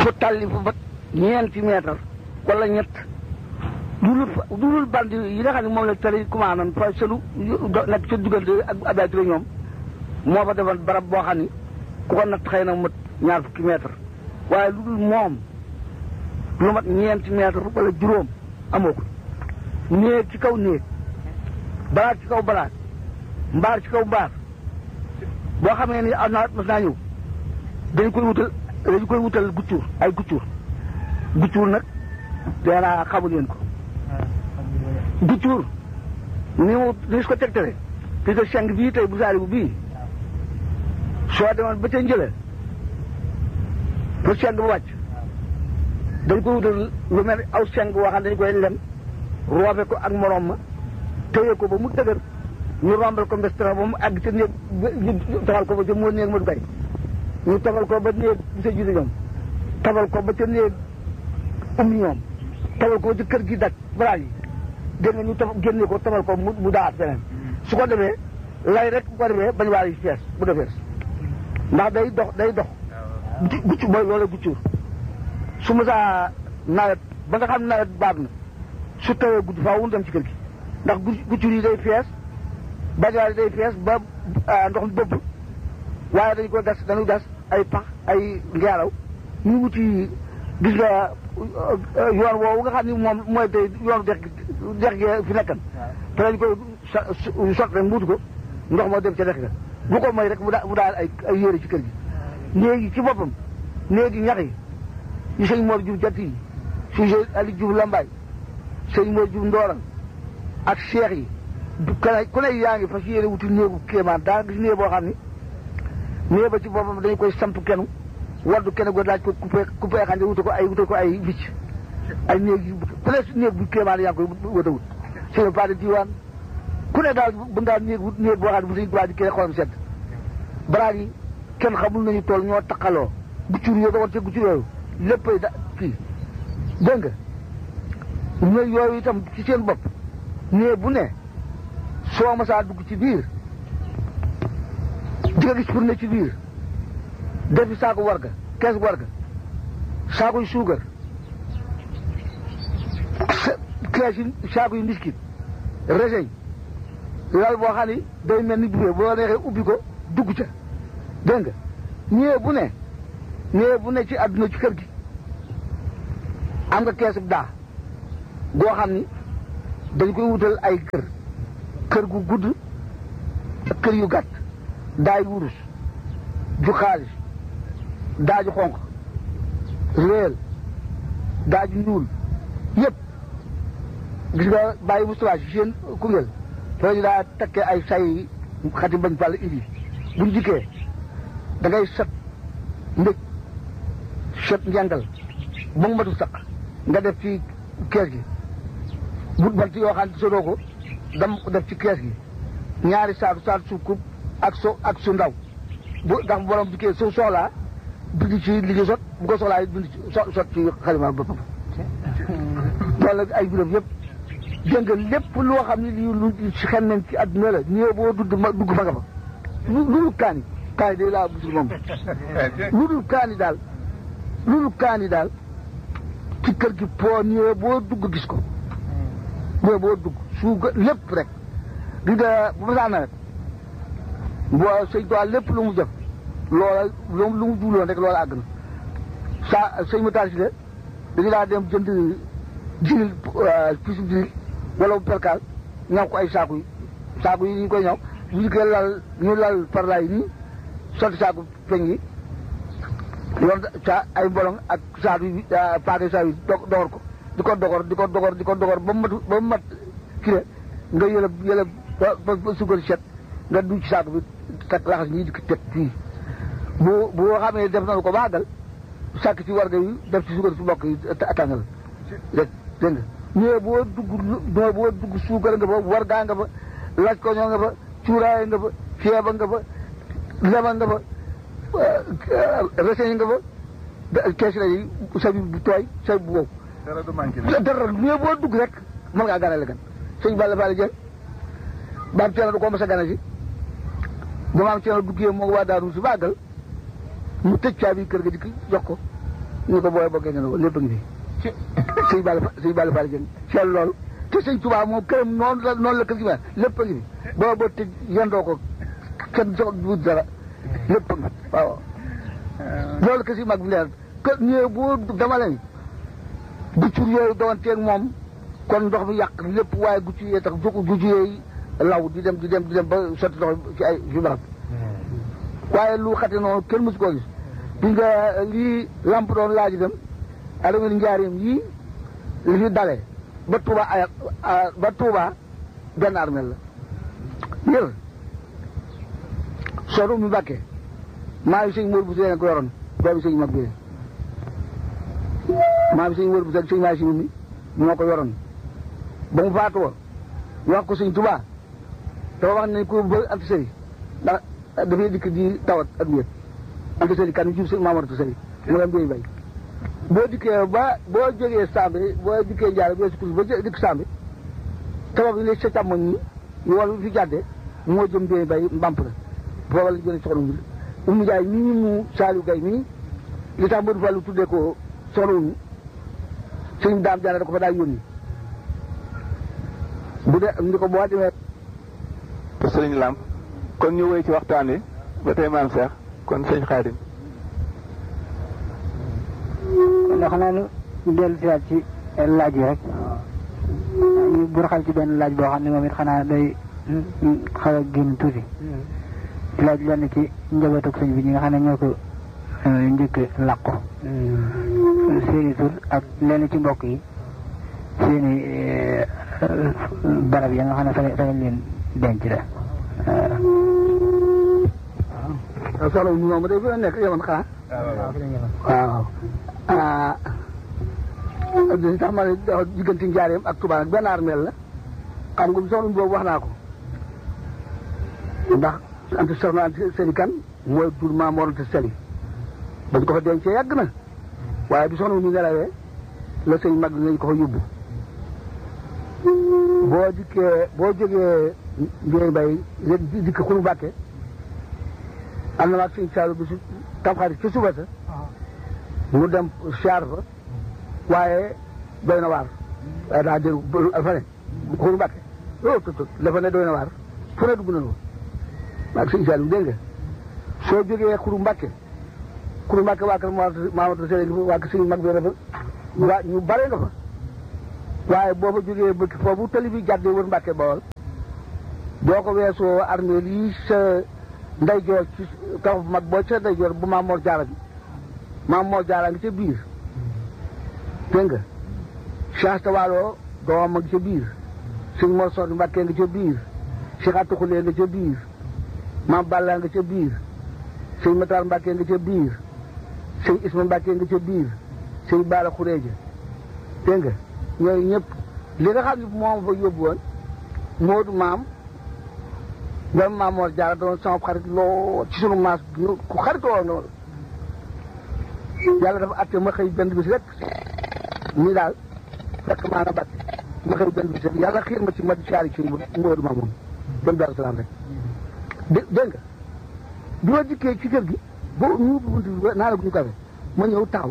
fu tàlli fu mat ñeenti mètre wala ñett dulul dulul band yi nga xam ne moom la tali commandant fa selu nekk ca diggante ak Abdoulaye Touré ñoom moo fa defoon barab boo xam ni ku ko natt xëy na mat ñaar fukki mètre waaye lu dul moom lu mat ñeenti mètre wala juróom amoo ko néeg ci kaw néeg balaat ci kaw balaat mbaar ci kaw mbaar boo xamee ni am naa mas naa ñëw dañ koy wutal dañ koy wutal guccuur ay guccuur guccuur nag danaa xamul leen ko guccuur ni mu ni su ko tegtale puis que seng bii tey bu saari bu bii soo demoon ba ca njële pour seng bu wàcc dañ koy wutal lu mel aw seng boo xam dañ koy lem roofe ko ak morom ma téye ko ba mu dëgër ñu rombal ko mbestara ba mu àgg ca néeg ñu tafal ko ba ca moo néeg ma du bay ñu tafal ko ba néeg bi sa julli ñoom tafal ko ba ca néeg um ñoom tafal ko ba ca kër gi dak balaa yi dégg nga ñu taf génne ko tafal ko mu mu daat feneen su ko defee lay rek bu ko defee bañ waa yi fees bu defees ndax day dox day dox gucc mooy loolu guccuur su ma saa nawet ba nga xam nawet baat na su tawee guddi faaw mu dem ci kër gi ndax guccur yi day fees bajaar yi day fees ba ndox mi bëbb waaye dañ ko gas dañu gas ay pax ay ngeeraw ñu wuti gis nga yoon woowu nga xam ni moom mooy tey yoonu dex dex gi fi nekkan te dañ koy sot rek mbuutu ko ndox moo dem ca dex ga bu ko mooy rek mu daal ay ay yére ci kër gi néegi ci boppam néegi ñax yi yi sëñ Mor Diouf jatti yi si Ali Diouf Lambaay sëñ Mor Diouf Ndooran ak seex yi ku ne yaa ngi fas yéene wuti néegu kéemaan daa gis néeg boo xam ni néeg ba ci boppam dañu koy samp kenu waddu kenn go laaj ko coupé coupé xam ne wuta ko ay wuta ko ay bicc ay néeg yi ku ne néeg bu kéemaan yaa ngi koy wata wut sëñ pas de diwaan ku ne daal bu ngaa néeg wut néeg boo xam ne bu sëñ waa di kee xolam sedd baraag yi kenn xamul nañu tool ñoo taqaloo guccur yoo doxoon ca guccur yooyu léppay da kii dégg nga ñooy yooyu itam ci seen bopp nee bu ne soo masaa dugg ci biir di nga gis pour ne ci biir defi saako warga kees warga saako yu suukar kees yi saako yu mbiskit reseñ lal boo xam ni day mel ni buffet boo neexee ubbi ko dugg ca dégg nga ñëwee bu ne ñëwee bu ne ci àdduna ci kër gi am nga kees bu daa goo xam ni dañ koy wutal ay kër kër gu gudd ak kër yu gàtt daay wurus ju xaalis daaju xonq réel daaju ñuul yëpp gis nga bàyyi Moustapha si seen Koungheul foo ñu daa takkee ay say xati bañ fàll idi buñ jikkee da ngay sot mbëj sot njàngal ba mu matu saq nga def ci kees gi but bant yoo xam ne sodoo ko dam ko def ci kees gi ñaari saatu saatu su kub ak so ak su ndaw bu ndax borom dikkee su soxlaa bind ci li ñu sot bu ko soxlaa it bind ci so sot ci xalima boppam loolu la ay biram yëpp dégg nga lépp loo xam ne lii lu si xem nañ ci àdduna la ñëw boo dudd ma dugg fa nga fa lu dul kaani kaani day laa busul moom lu dul kaani daal lu dul kaani daal ci kër gi po ñëwee boo dugg gis ko ñëwee boo dugg suuga lépp rek di nga bu ma saa nawet boo sëñ Tuubaa lépp lu mu def loola lu mu jubloon rek loola àgg na saa sëñ ma taal si de dañu daa dem jënd jinil pisu jinil wala bu perkaal ñaw ko ay saaku yi saaku yi ñu koy ñaw bu ñu koy lal ñu lal parlay yi nii sotti saaku peñ yi yoon sa ay mbolong ak saatu yi paake saa yi dogor ko di ko dogor di ko dogor di ko dogor ba mu mat ba mu mat kii nga yëlëb yëlëb ba ba sukkar set nga du ci saaku bi teg laxas ñii di ko teg fii bu bu xamee def nañu ko baagal sàkk ci warga yi def ci suukar su mbokk yi tàngal rek dégg nga ñëwee boo dugg ñëwee boo dugg suukar nga fa wargaa nga fa laaj ko ñoo nga fa cuuraay nga fa ceeba nga fa lema nga fa reseñ nga fa kees la yi sabi bu tooy sabi bu wow dara du manqué dara ñëwee boo dugg rek mën ngaa ganale gan sëñ Balla Fall Dieng baam teena du ko mos a gana si ba maam teena duggee moo waa daaru si bàggal mu tëj caabi kër ga di jox ko ñu ko booyee bokkee nga lépp a ngi fi sëñ Balla sëñ Balla Fall jën seetlu loolu te sëñ Tuubaa moom këram noonu la noonu la kër gi mel lépp a ngi fi boo boo tëj yendoo ko kenn soog wut dara lépp a ngi waaw loolu kër si mag bi leer kër ñëwee bu dama leen guccur yooyu doonteeg moom kon ndox mi yàq lépp waaye guccur yee tax guccur yooyu law di dem di dem di dem ba sotti ndox ci ay fi barab waaye lu xate noonu kenn mësu koo gis di nga lii lamp doon laaj dem adama njaarim yii li fi dale ba Touba ay ba Touba benn armel la yër soo mi bàkkee maa ngi sëñ Mor bu seen ko yoroon doomi sëñ mag bi maa ngi sëñ Mor bu seen sëñ maa si mi moo ko yoroon ba mu faatu woon wax ko sëñ Touba dafa wax ne ko ba ant sëri ndax dafay dikk di tawat ak wéet ant sëri kan jub sëñ Mamadou sëri mu dem bay bay boo dikkee ba boo jógee Sambe boo dikkee Ndiaye boo sukkus ba dikk Sambe tabax bi ne sa càmmoñ ñi yoon fi jàddee moo jëm bay bay mbamp la booba la jëlee soxna Wul Umu Njaay mii mu Saliou Gaye mii li tax Modou Fallou tuddee ko soxna Wul sëñ daam jaana da ko fa daal yónni bu dee ni ko boo demee sëriñ Lamp kon ñu wéy ci waxtaan wi ba tey maam Cheikh kon sëñ Xaadim ndax xanaa nu dellu siwaat ci laaj yi rek ñu burxal ci benn laaj boo xam ne moom it xanaa day xaw a génn tuuti laaj lenn ci njabootu sëñ bi ñi nga xam ne ñoo ko njëkk làqu seeni tur ak lenn ci mbokk yi seeni barab ya nga xam ne fa fa lañ leen denc la waaw soxla wu ñu moom day fa nekk yemoon xanaa waaw ah li tax ma ne diggante njaareem ak Touba nag benn armeel la xam nga soxla boobu wax naa ko ndax ante soxna ante seli kan mooy tur maa morante seli bañ ko fa dencee yàgg na waaye bi soxna wu ñu nelawee la sëñ mag nañ ko fa yóbbu boo dikkee boo jógee Ndiaye Mbaye léegi dikk xunu Mbàkke am na maag sëñ Saalu bi su tamxarit ci suba sa mu dem siyaar fa waaye doy na waar waaye daa dégg fa ne xuru Mbàkke o tot tot la fa ne doy na waar fu ne dugg na fa maag sëñ Saalu dégg nga soo jógee xuru Mbàkke xuru Mbàkke waa kër Mamadou Seye waa kër sëñ mag bi dafa waa ñu bare nga fa waaye boo fa jógee bëkk foofu tali bi jàddee wër Mbàkke Bawol boo ko weesoo armée lii sa ndeyjoor ci kaw mag boo ca ndeyjoor bu maam Mor Jaara bi maam Mor Jaara ngi ca biir dégg nga Cheikh Tawalo doomam a ngi ca biir sëñ Mor Soxna Mbàkke nga ca biir Cheikh Atuxulee nga ca biir maam Balla nga ca biir sëñ Matar Mbàkke nga ca biir sëñ Isma Mbàkke nga ca biir sëñ Baara Xureeja dégg nga ñooyu ñëpp li nga xam ne moom fa yóbbu woon Moodu maam doom maam Mor Jaara doon sama xarit loo ci sunu maas ku xaritoo noonu yàlla dafa atte ma xëy benn bis rek nii daal fekk maa na bat ma xëy benn bis rek yàlla xiir ma ci ma caari ci Moodu maam moom dem Daaru Salaam rek dé dégg nga bi ma dikkee ci kër gi boo ñu ubbi bunt bi naa la gu ñu kafe ma ñëw taxaw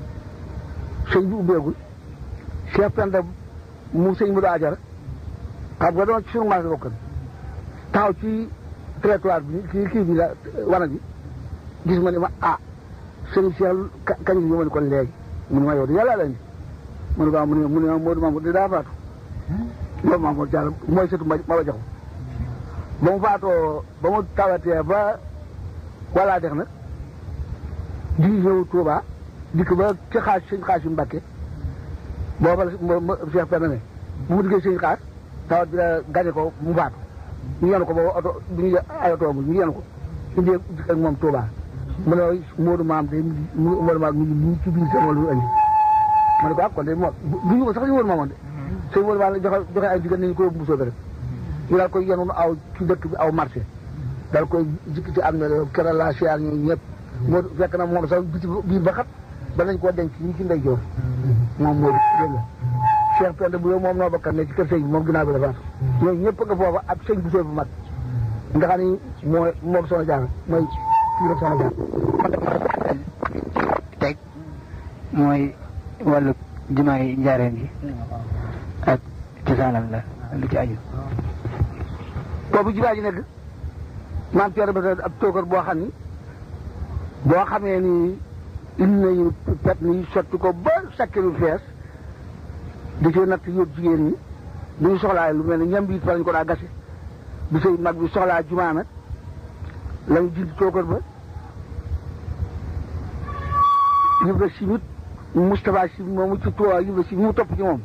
sëñ bi ubbeegul chef penda mu sëñ mu daa ajara xam nga doon ci sunu maas bokkan taxaw ci trottoir bi kii kii bi la wana bi gis ma ne ma ah sëñ Cheikh kañ bi ma ne ko léegi mu ne ma yow di yàlla la indi mu ne ko mu ne mu ne Modou Mamour di daa faatu loolu Mamour Diallo mooy sëtu ma ma ba jaxu ba mu faatoo ba mu tawatee ba walaa dex nag di ñëw Touba dikk ba ci xaas sëñ xaas yu Mbàkke booba la Cheikh Penda ne bu mu diggee sëñ xaas tawat bi la gañe ko mu faatu ñu yenu ko boobu oto bu ñu ay oto mu ñu yenu ko indi ak moom Touba mu ne Modou Maam de Modou Maam mi ngi nii ci biir seen wàllu andi ma ne ko ah kon de moom du ñu ko sax ñu Modou Maam de sëñ Modou Maam la joxe joxe ay jigéen nañu ko yóbbu Moussa rek ñu daal koy yenu aw ci dëkk bi aw marché daal koy jikki ci am na keroog la siyaar ñoom ñëpp moo fekk na moom sax biti biir ba xat ba nañ koo denc ñi ci ndey joor moom moo dégg nga Cheikh Penda bu yow moom noo bakkan ne ci kër sëñ bi moom ginnaaw bi la faatu ñooñu ñëpp nga foofa ak sëñ bu sooy bu mag nga xam ni mooy moo soxna jaar mooy kii rek soxna jaar teg mooy wàllu jumaa yi njaareen ji ak cosaanam la lu ci aju boobu jumaa ji nekk maam Thierno ba ab tookar boo xam ni boo xamee ni indi nañu pet ni sotti ko ba sakkilu fees di ci natt yóbbu jigéen ñi bu ñu soxlaa lu mel ne ñam bi fa lañ ko daa gase bi sëy mag bi soxlaa jumaa nag lañu jindi tookar ba Ibra si mit Moustapha si moomu ci tuwa Ibra si mu topp ci moom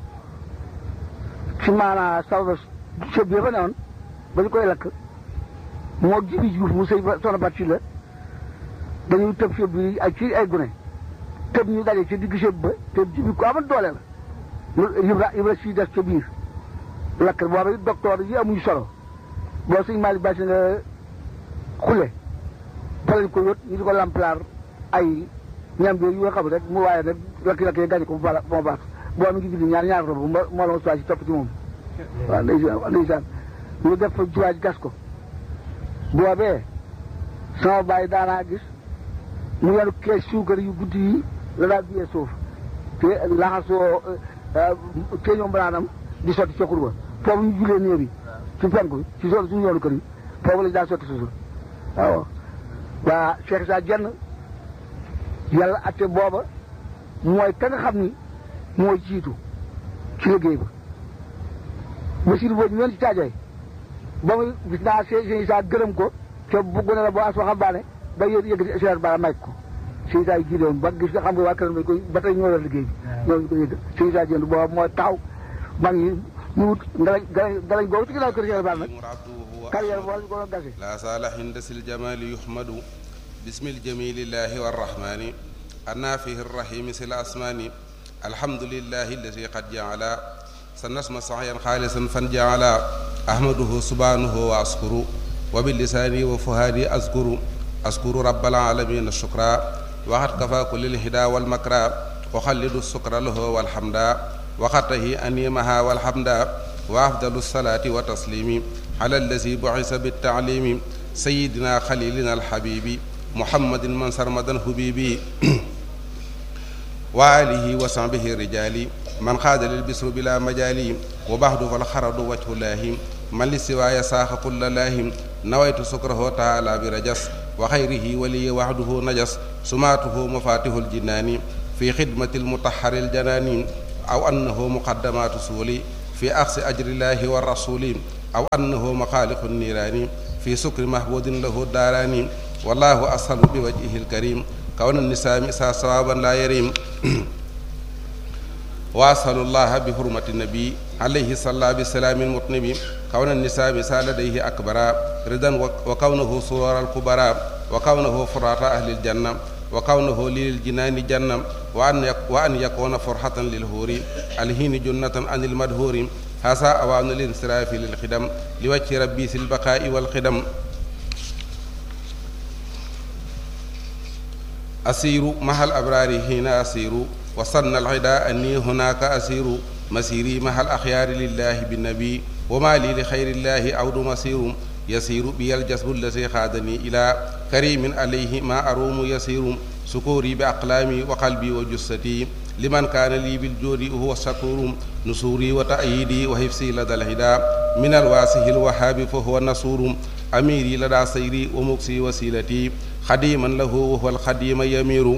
ci maanaa sawda sëb bi fa ne woon ba ñu koy lakk moo jibi juuf mu sëy ba soxna bat si la dañuy tëb sëb bi ak ci ay gune tëb ñu daje ci digg sëb ba te jibi ko amal doole la Ibra Ibra si des ca biir lakk boobu docteur yi amuñu solo boo sëñ Malick Ba si nga xule fa lañ ko yót ñu di ko lamplaar ay ñam bi yu nga xam rek mu waaye nag lakk-lakk yi gañe ko mu baax moo baax boo mi ngi julli ñaar ñaar rob moo la ma suwaa si topp ci moom waaw ndeysaan waaw ndeysaan ñu def fa juwaaj gas ko boobee sama bàyyi daanaa gis mu yenu kees suukar yu guddi yi la daal biyee suuf te laxasoo teeñoo mbanaanam di sotti ca xurba foofu ñu julee néew yi ci penku bi ci so suñu yoonu kër yi foofu la daa sotti suuf waaw waa Cheikh Sa jenn yàlla atte booba mooy ka nga xam ni mooy jiitu ci liggéey ba Basiir boobu ñoon ci taajoy ba muy gis naa sëñ Saa gërëm ko te bugg na la boo as waxambaane ba yëg yëg Cheikh Bara may ko sëñ Saa yi jiite woon ba gis nga xam nga waa këram dañ koy ba tey ñoo yor liggéey bi ñoo ko yëg sëñ Saa jënd booba mooy taxaw mag ñi ñu wut ngalañ ngalañ ngalañ googu ci ginnaaw kër Cheikh Bara nag carrière boo lañ ko doon gase لا صالح عند الجمال يحمد بسم الجميل الله والرحمن النافه الرحيم سل الأسمان الحمد لله الذي قد جعل سنسمى صحيا خالصا فنجعل أحمده سبحانه وأشكر وباللسان وفهادي أذكر أذكر رب العالمين الشكرا وقد كفى كل الهدى والمكرى وخلد السكر له والحمد وقته أنيمها والحمد وأفضل الصلاة وتسليم على الذي بعث بالتعليم سيدنا خليلنا الحبيب محمد من سرمدا حبيبي وآله وصحبه الرجال من خاد للبسر بلا مجال وبعد فالخرد وجه الله من للسواي ساخ كل لاهم نويت سكره تعالى برجس وخيره ولي وحده نجس سماته مفاتيح الجنان في خدمة المطهر الجنان أو أنه مقدمات سولي في أخذ أجر الله والرسول أو أنه مخالق النيران في سكر محبود له الداران والله أسهل بوجهه الكريم كون النساء مسا صوابا لا يريم وأسأل الله بحرمة النبي عليه صلى الله بسلام المطنب كون النساء مسا لديه أكبر رضا وكونه سرور الكبرى وكونه فرات أهل الجنة وكونه للجنان جنة وأن وأن يكون فرحة للهور الهين جنة عن المدهور هذا أوان الانصراف للخدم لوجه ربي في البقاء والخدم أسير مع الأبرار هنا أسير وصلنا العداء أني هناك أسير مسيري مع الأخيار لله بالنبي وما لي لخير الله عود مسير يسير بي الجسب الذي خادني إلى كريم عليه ما أروم يسير سكوري بأقلامي وقلبي وجستي لمن كان لي بالجود هو الشكور نصوري وتأييدي وحفظي لدى الهدى من الواسه الوهاب فهو النصور أميري لدى سيري ومكسي وسيلتي خديما له وهو الخديم يمير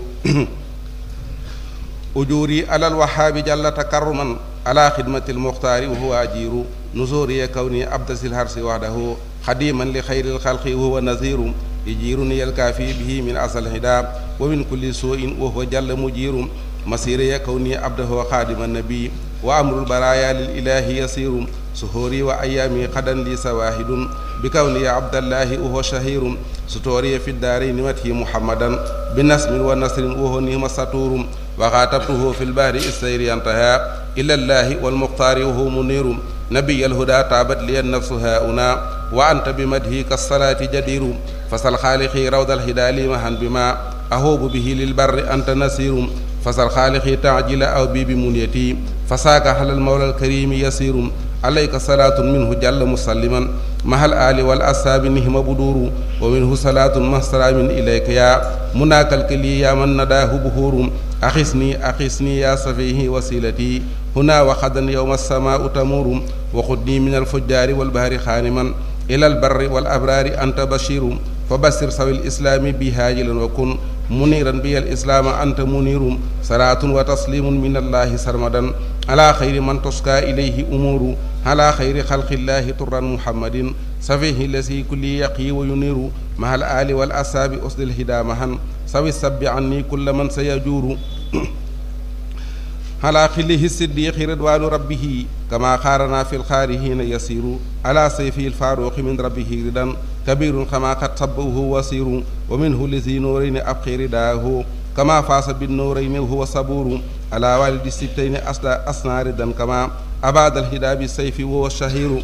أجوري على الوهاب جل تكرما على خدمة المختار وهو أجير نزوري كوني أبدس الهرس وحده خديما لخير الخلق وهو نذير يجيرني الكافي به من أصل الهدى ومن كل سوء وهو جل مجير مسيري كوني عبده خادم النبي وأمر البرايا للإله يسير سهوري وأيامي قدا لي سواهد بكوني عبد الله وهو شهير ستوري في الدارين مته محمدا بنسم ونصر وهو نهم سطور وخاطبته في البحر السير انتهى إلى الله والمختار وهو منير نبي الهدى تابت لي النفس هاؤنا وأنت بمدهي كالصلاة جدير فسل خالقي روض الهدى لي مهن بما أهوب به للبر أنت نسير فسل خالقي تعجل أو بي بمنيتي فساك على المولى الكريم يسير عليك صلاة منه جل مسلما مع الآل والأصحاب نهم بدور ومنه صلاة مع سلام إليك يا مناك الكلي يا من نداه بهور أخسني أخسني يا صفيه وسيلتي هنا وخدا يوم السماء تمور وخذني من الفجار والبهر خانما إلى البر والأبرار أنت بشير فبشر سوي الإسلام بهاجلا وكن منيرا بي الإسلام أنت منير صلاة وتسليم من الله سرمدا على خير من تسكى إليه أمور على خير خلق الله طرا محمد سفيه الذي كل يقي وينير مع الآل والأصحاب أسد الهدى مهن سوي السب عني كل من سيجور على خله الصديق رضوان ربه كما خارنا في الخارهين يسير على سيفه الفاروق من ربه ردا كبير كما قد صبه وسير ومنه لذي نورين أبقي رداه كما فاس بالنورين وهو صبور على والد الستين أصنع ردا كما أباد الهدى بالسيف وهو الشهير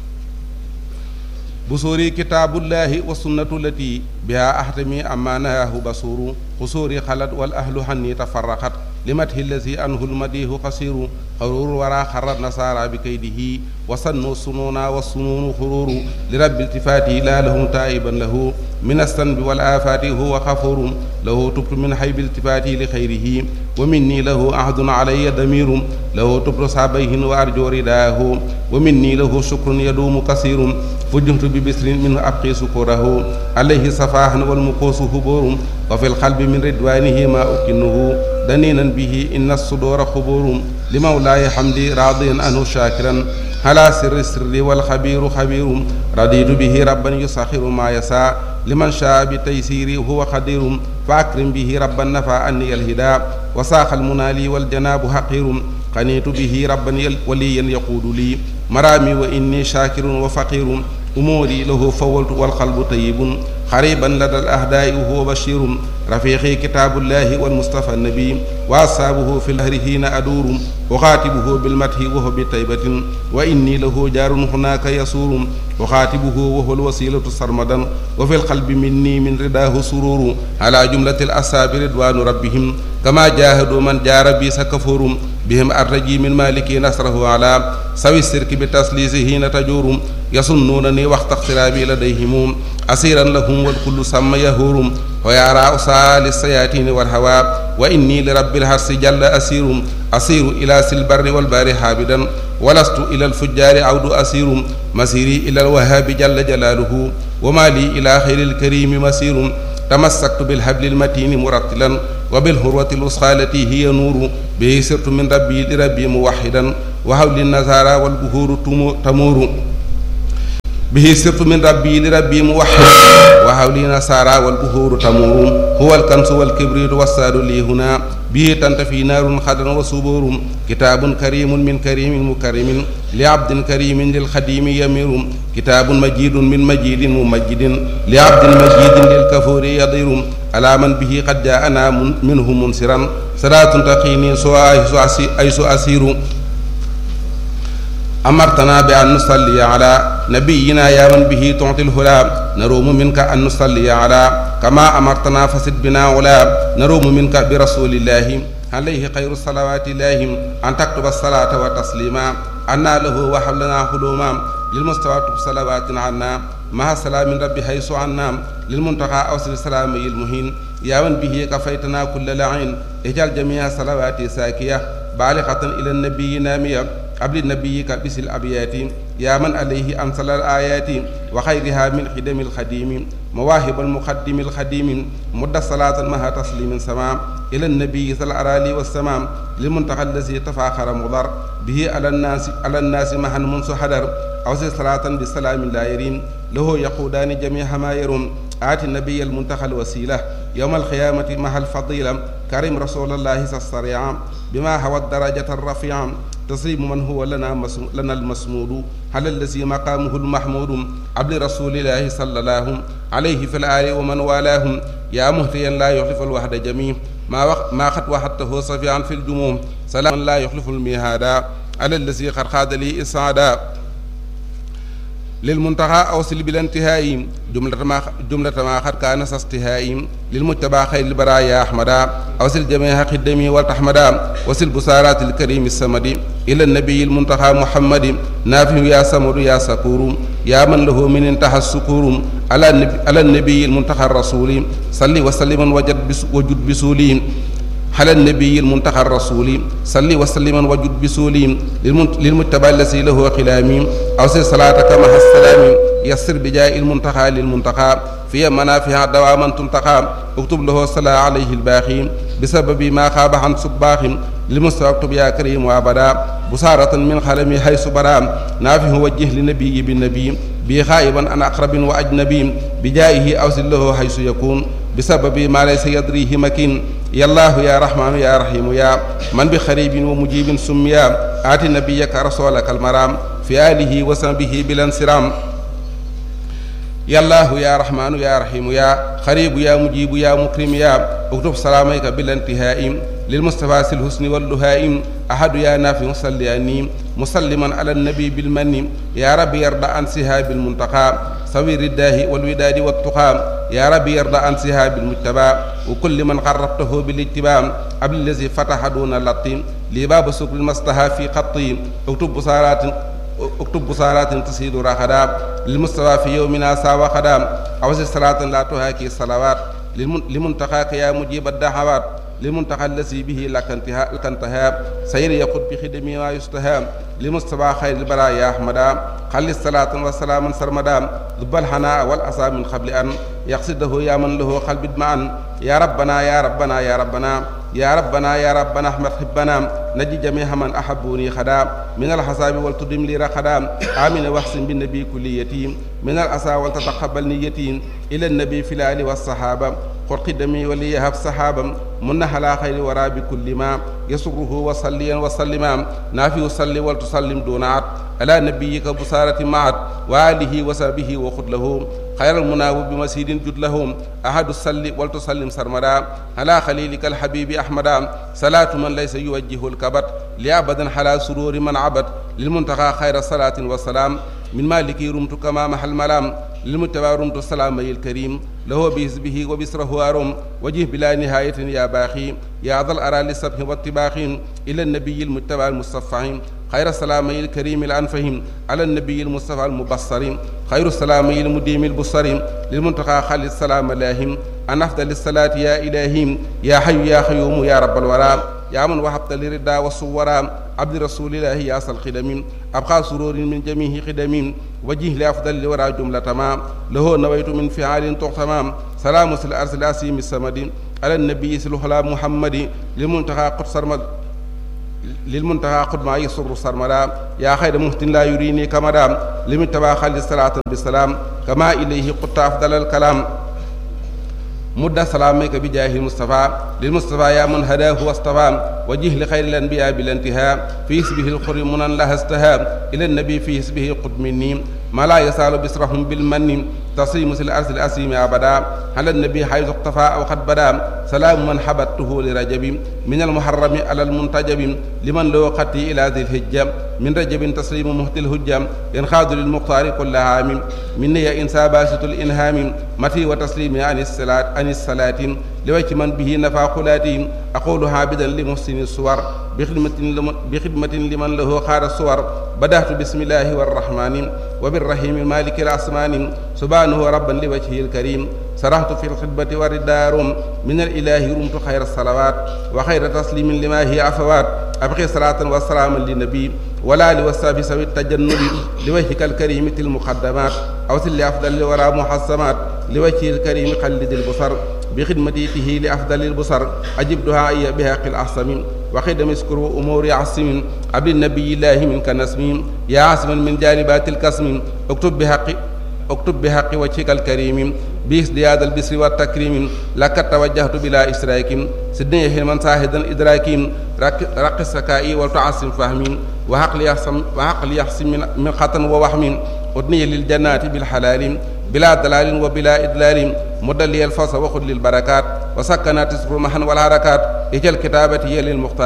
بصوري كتاب الله والسنة التي بها أحتمي أما نهاه بصور قصوري خلت والأهل حني تفرقت لمته الذي أنه المديه قصير قرور ورا خر النصارى بكيده وصنوا السنون والسنون خرور لرب التفاته لا لهم تائبا له من الذنب والآفات هو غفور له تبت من حيب التفاته لخيره ومني له عهد علي ضمير له تبت صابيه وأرجو رداه ومني له شكر يدوم كثير فجمت ببسر منه أبقي سكره عليه صفاح والمقوس هبور وفي القلب من رضوانه ما أكنه دنينا به إن الصدور خبور لمولاي حمدي راضيا عنه شاكرا على سر السر والخبير خبير رضيت به ربا يسخر ما يساء لمن شاء بتيسيري وهو قدير فأكرم به ربا نفى أني الهدى وساق المنالي والجناب حقير قنيت به ربا وليا يقود لي مرامي وإني شاكر وفقير أموري له فولت والقلب طيب قريبا لدى الأهداء وهو بشير رفيقي كتاب الله والمصطفى النبي وأصحابه في الهر حين أدور أخاتبه بالمدح وهو بطيبة وإني له جار هناك يسور أخاتبه وهو الوسيلة سرمدا وفي القلب مني من رداه سرور على جملة الأصحاب رضوان ربهم كما جاهدوا من جار بي سكفور بهم أرجي من مالك نصره على سوي السرك بتسليسه حين تجور يصنونني وقت اقترابي لديهم أسيرا لهم والكل سمى يهور ويرى أسال السياتين والهوى وإني لرب الحرس جل أسير أسير إلى سلبر والبار حابدا ولست إلى الفجار عود أسير مسيري إلى الوهاب جل جلاله وما لي إلى خير الكريم مسير تمسكت بالحبل المتين مرتلا وبالهروة الوسخى التي هي نور به سرت من ربي لربي موحدا وحول النزارى والبهور تمور به سرت من ربي لربي موحد وحولي نصارى والبهور تمور هو الكنس والكبريت والساد لي هنا به تنتفي نار خضر وصبور كتاب كريم من كريم مكرم لعبد كريم للخديم يمير كتاب مجيد من مجيد ممجد لعبد مجيد للكفور يضير على من به قد جاءنا منه منصرا صلاة تقيني سوى أيس أسير أمرتنا بأن نصلي على نبينا يا من به تعطي الهلا نروم منك أن نصلي على كما أمرتنا فسد بنا علا نروم منك برسول الله عليه خير الصلوات الله أن تكتب الصلاة وتسليما أنا له وحبلنا حلوما للمستوى صلوات عنا مع سلام ربي حيث عنا للمنتقى أوصل السلام المهين يا من به كفيتنا كل لعين اجعل جميع صلواتي ساكية بالغة إلى النبي نامية قبل نبيك بس الأبيات يا من عليه أنزل الآيات وخيرها من خدم الخديم مواهب المقدم الخديم مد صلاة مها تسليم سمام إلى النبي صلى الأرالي والسمام للمنتقى الذي تفاخر مضر به على الناس على الناس مها منذ حدر أوصي صلاة بالسلام لا يرين له يقودان جميع ما يرون آت النبي المنتقى الوسيلة يوم القيامة مع الفضيلة كريم رسول الله الصريع بما هو الدرجة الرفيعة تسليم من هو لنا لنا المسمود على الذي مقامه المحمود عبد رسول الله صلى الله عليه في الآل ومن والاهم يا مهتيا لا يخلف الوحد جميع ما وقت ما قد وحدته صفيعا في الجموم سلام لا يخلف الميهادا على الذي قد خاد لي إسعادا للمنتهى أوصل بالانتهاء جملة ما جملة ما قد كان استهاء للمتبع خير البرايا أحمدا أوصل جميع خدمي والتحمدا وصل بسارات الكريم السمد إلى النبي المنتهى محمد نافع يا سمر يا سكور يا من له من انتهى السكور على النبي, على النبي المنتهى الرسول صل وسلم وجد بس وجد بسولهم على النبي المنتهى الرسول صل وسلم وجد بسولهم للمتبع الذي له خلام أوصي صلاتك مع السلام يسر بجاء المنتهى للمنتهى في منافع دواما تنتقى اكتب له الصلاة عليه الباقي بسبب ما خاب عن صباح للمستوى اكتب يا كريم وابدا بصارة من خلمي حيث برا نافه وجه لنبي بالنبي بي خائبا عن أقرب وأجنبي بجائه أوصل له حيث يكون بسبب ما ليس يدريه مكين يا الله يا رحمن يا رحيم يا من بخريب ومجيب سميا آت نبيك رسولك المرام في آله وصحبه بلا انصرام يا الله يا رحمن يا رحيم يا خريب يا مجيب يا مكرم يا اكتب سلاميك بلا انتهاء للمصطفى الحسن واللهائم أحد يا نافع صلياني مسلما على النبي بالمن يا رب يرضى عن سهاب المنتقى صوير الداه والوداد والتقى يا رب يرضى عن سهاب المجتبى وكل من قربته بالاتباع قبل الذي فتح دون اللطيم لباب سكر المصطفى في خطي اكتب بصارات اكتب بصارات تسيد رخدا للمستوى في يومنا ساوى خدا أوزي صلاة لا تهاكي الصلوات لمنتقاك يا مجيب الدعوات لمنتقى الذي به لك انتهاء لك انتهاء سير يقود بخدمي ما يستهام لمستوى خير البرايا أحمدا خلي الصلاة والسلام سرمدا ذب الحناء والأسى من قبل أن يقصده يا من له قلب معا يا ربنا يا ربنا يا ربنا يا ربنا يا ربنا احمد حبنا نجي جميع من احبوني خدا من الحساب والتدم لي رخدا امين واحسن بالنبي كل يتيم من الاسى ولتتقبل نيتي الى النبي في الال والصحابه قل قدمي وليهب صحابا من على خير ورا بكل ما يسره وصليا وسلما نافي صلي ولتسلم دون عد على نبيك بصارة معت وآله وصحبه وخذ له خير المناوب بمسيد جد لهم أحد الصل ولتسلم سرمدا على خليلك الحبيب أحمدا صلاة من ليس يوجه الكبت لأبدا على سرور من عبد للمنتقى خير صلاة وسلام من مالك رمت كما محل ملام للمتبع رمت السلام الكريم له بحزبه وبسره أرم وجه بلا نهاية يا باخي يا ذا الأرى للسبح والطباخ إلى النبي المتبع المصفح خير السلامي الكريم الأنفهم على النبي المصطفى المبصر خير السلامي المديم البصر للمنتقى خالد السلام لاهم أن أفضل الصلاة يا إلهي يا حي يا قيوم يا رب الورى يا من وهبت للردى والصورى عبد رسول الله يا أصل خدم أبقى سرور من جميع خدم وجه لأفضل الورى جملة ما له نويت من فعال تغتمام سلام الأرض الأسيم السمد على النبي سلوحلا محمد للمنتقى قدس للمنتهى قد ما يسر سرمدا يا خير مهتن لا يريني كمدا لمن تبا خالد صلاة بالسلام كما إليه قد أفضل الكلام مد سلامك بجاه المصطفى للمصطفى يا من هداه واصطفى وجه لخير الأنبياء بالانتهاء في اسمه الخر منا لها استهاب إلى النبي في اسمه قد مني ما لا يسال بسرهم بالمن تصيم الأرض الأسيم أبدا على النبي حيث اقتفى أو قد بدا سلام من حبته لرجب من المحرم على المنتجب لمن له قتي إلى ذي الهجة من رجب تسليم مهت الهجة ينخاذ للمختار كل عام مني إنسى باسط الإنهام متي وتسليم عن الصلاة عن الصلاة لوجه من به نفع قلاتي أقول عابدا لمحسن الصور بخدمة بخدمة لمن له خار الصور بدأت بسم الله والرحمن وبالرحيم المالك الأسمان سبحانه ربا لوجهه الكريم سرحت في الخدمة والدار من الإله رمت خير الصلوات وخير تسليم لما هي عفوات أبقي صلاة وسلاما للنبي ولا لوساب سوي التجنب لوجهك الكريم المقدمات أوصل لأفضل الورى محسمات لوجهه الكريم قلد البصر بخدمته لأفضل البصر أجب دعائي بحق الأحسم وخدم اسكر أمور عصم عبد النبي الله منك نسم يا عاصم من جالبات الكسم اكتب بحق اكتب بحق وجهك الكريم بازدياد البسر والتكريم لك توجهت بلا إشراك سدني حلما ساهدا إدراك رق السكائي وتعصم فهمي وعقل يحسم وعقل يحسم من, من خطن ووهم أدني للجنات بالحلال بلا دلال وبلا إدلال مدلي الفصل وخذ للبركات وسكنات تسر محن والحركات اجل كتابتي للمختار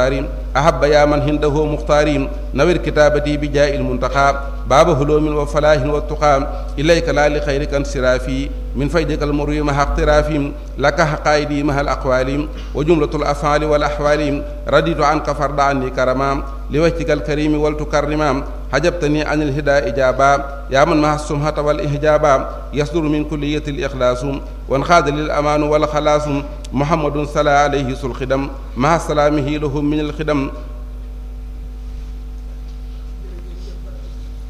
أحب يا من هنده مختارين نوير كتابتي بجاء المنتقى باب هلوم وفلاح والتقى إليك لا لخيرك انصرافي من فيدك المروي مع اقترافي لك حقائدي مع الأقوال وجملة الأفعال والأحوال رديت عنك فرد عني كرما لوجهك الكريم ولتكرما حجبتني عن الهدى إجابا يا من مع السمحة والإحجابا يصدر من كلية الإخلاص وانخاد للأمان والخلاص محمد صلى عليه الخدم مع سلامه لهم من الخدم